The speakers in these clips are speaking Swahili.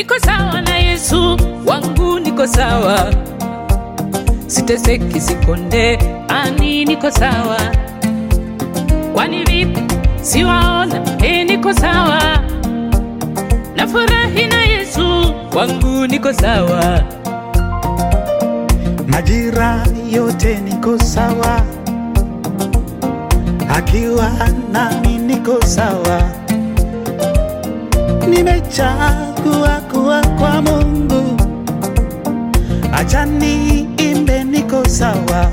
niko sawa na Yesu wangu, niko sawa, siteseki, sikonde, ani niko sawa. Kwani vipi siwaona? E, niko sawa, nafurahi na Yesu wangu, niko sawa. Majira yote niko sawa, akiwa nami niko sawa. Nimechagua kuwa kwa Mungu, acha niimbe, niko sawa.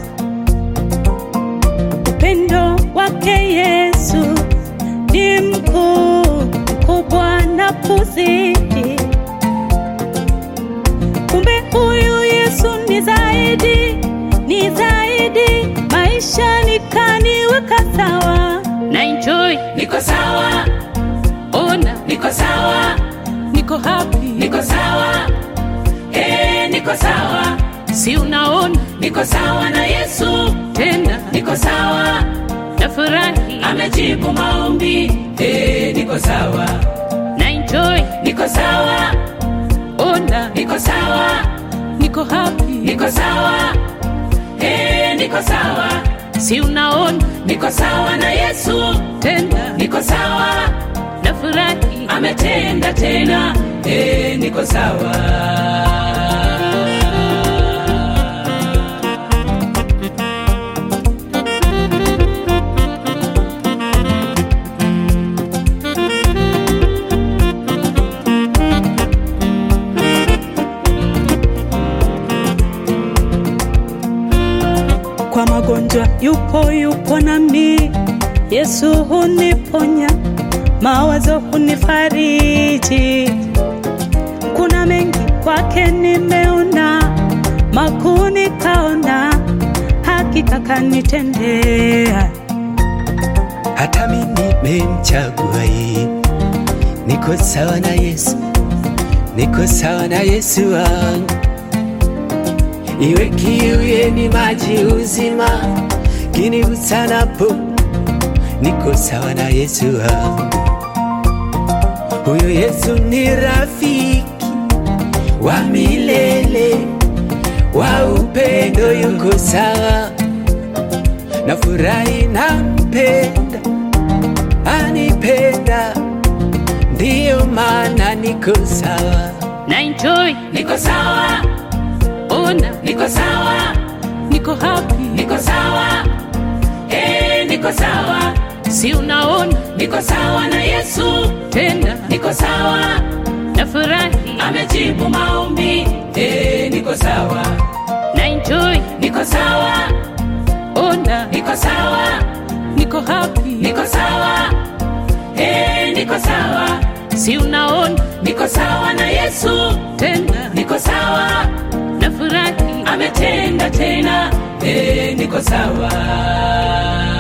Upendo wake Yesu ni mkuu, mkubwa na kuzidi. Kumbe huyu Yesu ni zaidi, ni zaidi, maisha nikaniweka sawa. na enjoy, niko sawa, ona, niko sawa, niko happy, niko sawa, eh, niko sawa, si unaona, niko sawa na Yesu, tena niko sawa, nafurahi, amejibu maombi, eh, niko sawa, na enjoy, niko sawa, ona, niko sawa, niko happy, niko sawa, eh, niko sawa, si unaona, niko sawa na Yesu, tena niko sawa, nafurahi, ametenda tena, eh, niko sawa. Kwa magonjwa yupo, yupo nami. Yesu huniponya, mawazo hunifariji. Kuna mengi kwake nimeona, makuu nikaona, hakika kanitendea. hata mimi nimemchagua yeye. Niko sawa na Yesu, niko sawa na Yesu wangu. Iwe kiu yeni maji uzima, kinigusanapo, niko sawa na Yesu wangu. Huyo Yesu ni rafiki wa milele, wa upendo, yuko sawa nafurahi nampenda, anipenda, ndiyo maana niko sawa. na enjoy, niko sawa, ona, niko sawa, niko happy, niko sawa, eh, niko sawa, si unaona, niko sawa na Yesu, tena niko sawa, nafurahi, amejibu maombi, eh, niko sawa, na enjoy, niko sawa, ona, niko sawa, niko happy, niko sawa, eh, niko sawa, si unaona, niko sawa na Yesu, tena niko sawa, nafurahi, ametenda tena, eh, niko sawa.